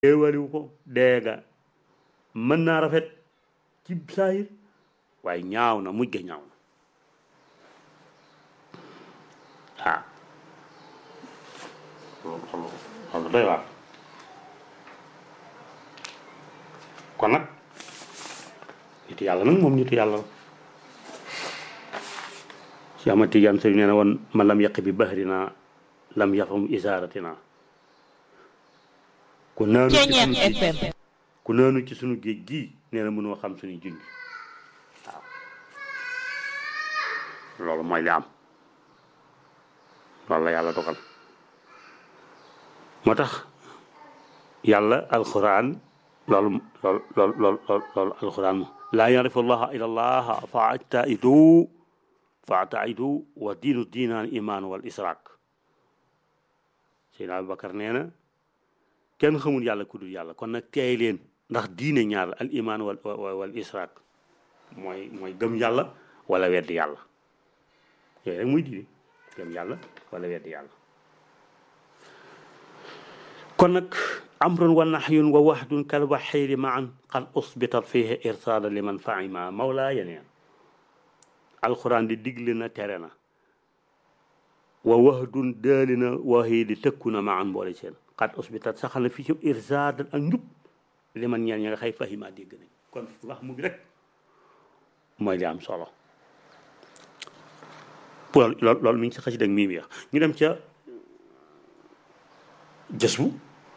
éewaliwu ko deega mën naa rafet ci saayir waaye ñaaw na mujj ga ñaaw na ah loolu xam xam doy waar kon nag nitu yàlla nag moom nitu yàlla la si amati yan sëñ nee na woon ma lam yàq bi bahrina lam yaqum isaaratina ku naanu ci sunu géej ku naanu ci sunu géej gii nee na mënoo xam suñuy junj waaw loolu mooy li am loolu la yàlla dogal moo tax yàlla alquran loolu loolu loolu loolu loolu alquran mo laa yarifu allaha ila allah fa ataidu fa ataidu wa diinu diinaan imaan wal israak Seydina Abubakar nee na kenn xamul yàlla ku dul yàlla kon nag teey leen ndax diine ñaar la al imaan wal wal israak mooy mooy gëm yàlla wala weddi yàlla yooyu rek muy diine gëm yàlla wala weddi yàlla kon nag amrun wa nahyun wa wahdun kal waxiiri maan qad usbitat fihi irsaada liman fahima mawlaa yeneen alquran di digle na tere na wa wahdun daali na waxii di tëkku na maan mboole seen qad usbitat saxal na fii ci irsaada ak njub liman ñeen ña nga xay fahima dégg nañ kon wax mu bi rek mooy li am solo loolu loolu mi ngi ci xasida ak mii mi wax ñu dem ca jës bu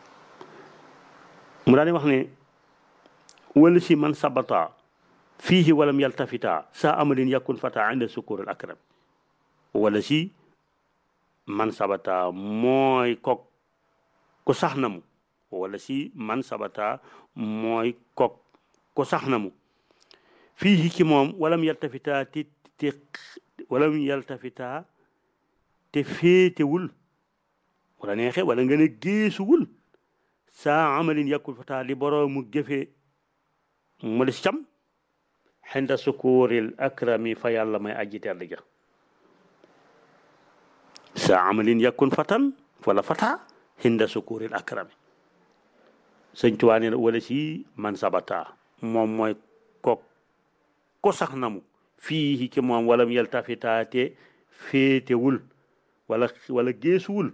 mu daal di wax ne wala si man sabata fiihi walam yaltafita sa amalin yakun fata inda sukur al akram wala si man sabata mooy kok ku sax na mu wala si man sabata mooy kok ku sax na mu fiihi ci moom walam yaltafita te te walam yaltafita te féetewul wala neexe wala nga ne géesuwul saa amalin yàkkul fata li boroomu jëfe mu des cam xinda sukuuril akrami fa yàlla may aji tedd ja saa amalin yàkkun fatan wala fata xinda sukuuril akrami sëñ Tuubaa nee na wala si man sabata moom mooy ko ko sax namu fii ci moom walam yaltafitaate féetewul wala wala géesuwul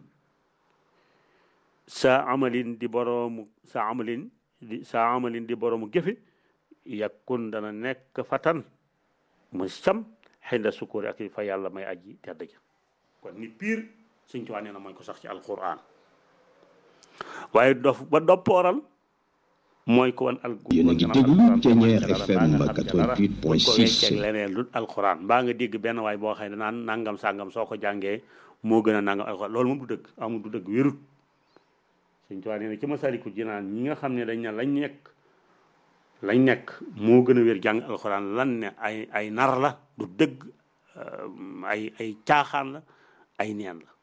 saa amalin di boroomu saa amalin di saa amalin di boroomu jëfe yakkun dana nekk fatan mu cam xinda sukuri ak fa yàlla may aji tedd ja kon ni piir Sëñ Tuubaa nee na mooy ko sax ci alquran waaye dof ba doppooral mooy ko wan al yéen a ngi déglu Thiéniere FM 88.6 leneen lu alquran mbaa nga dégg benn waay boo xam ne naan nangam sàngam soo ko jàngee moo gën a nangam alquran loolu moom du dëgg amul du dëgg wérut Sëñ Tuubaa nee na ci Masaalikul Jinaan ñi nga xam ne dañ ne lañ nekk lañ nekk moo gën a wér jàng alxuraan lan ne ay ay nar la du dëgg ay ay caaxaan la ay neen la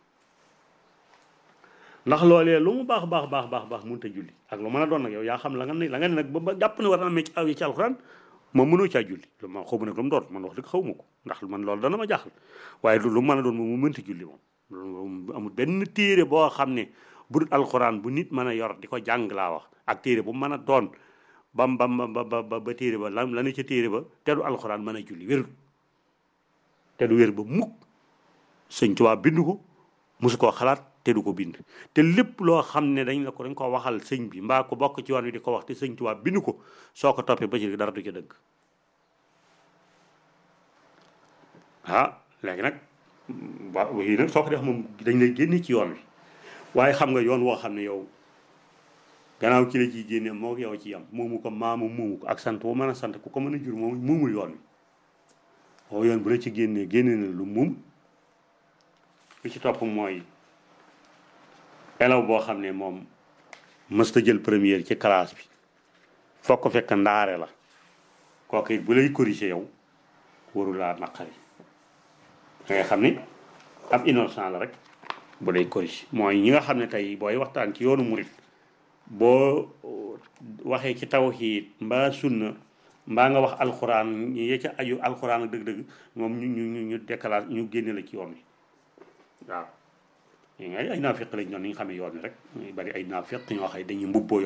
ndax loolee lu mu baax baax baax baax baax mënut a julli ak lu mën a doon nag yow yaa xam la nga ne la nga ne nag ba jàpp ne war na amee ci aw yi ci alxuraan moom mënoo caa julli lu ma xaw ma nag lu mu doon man wax dëgg xaw ma ko ndax man loolu dana ma jaaxal waaye lu mën a doon moom mu mënta julli moom loolu amul benn téere boo xam ne bu dul alxuraan bu nit mën a yor di ko jàng laa wax ak téere bu mën a doon bam bam ba ba ba téere ba la la ne ca téere ba te du alxuraan mën a julli wérul te du wér ba mukk sëñ Tuubaa bind ko mosu koo xalaat te du ko bind te lépp loo xam ne dañ la ko dañ ko waxal sëñ bi mbaa ko bokk ci yoon wi di ko wax te sëñ Tuubaa bind ko soo ko toppee ba ci dara du ca dëgg ah léegi nag waaw yii nag soo ko def moom dañ lay génne ci yoon wi waaye xam nga yoon woo xam ne yow gannaaw ci la ciy génne moo yow ci yam moomu ko maamu moomu ko ak sant bu mën a sant ku ko mën a jur moom moomul yoon wi moo yoon bu la ci génnee génne na lu moom lu ci topp mooy élève boo xam ne moom mësta jël première ci classe bi foog ko fekk ndaare la kooku it bu lay corriger yow warul laa naqari da ngay xam ni ab innocent la rek bu lay corriger mooy ñi nga xam ne tey booy waxtaan ci yoonu murit boo waxee ci tawhiid mbaa sunna mbaa nga wax alxuraan ye ca aju alxuraan ak dëgg-dëgg moom ñu ñu ñu ñu décalage ñu génne la ci yoon wi waaw ay ay naafiq lañ ñoon ni nga xamee yoon wi rek bari ay naafiq ñoo xam ne dañuy mbubboo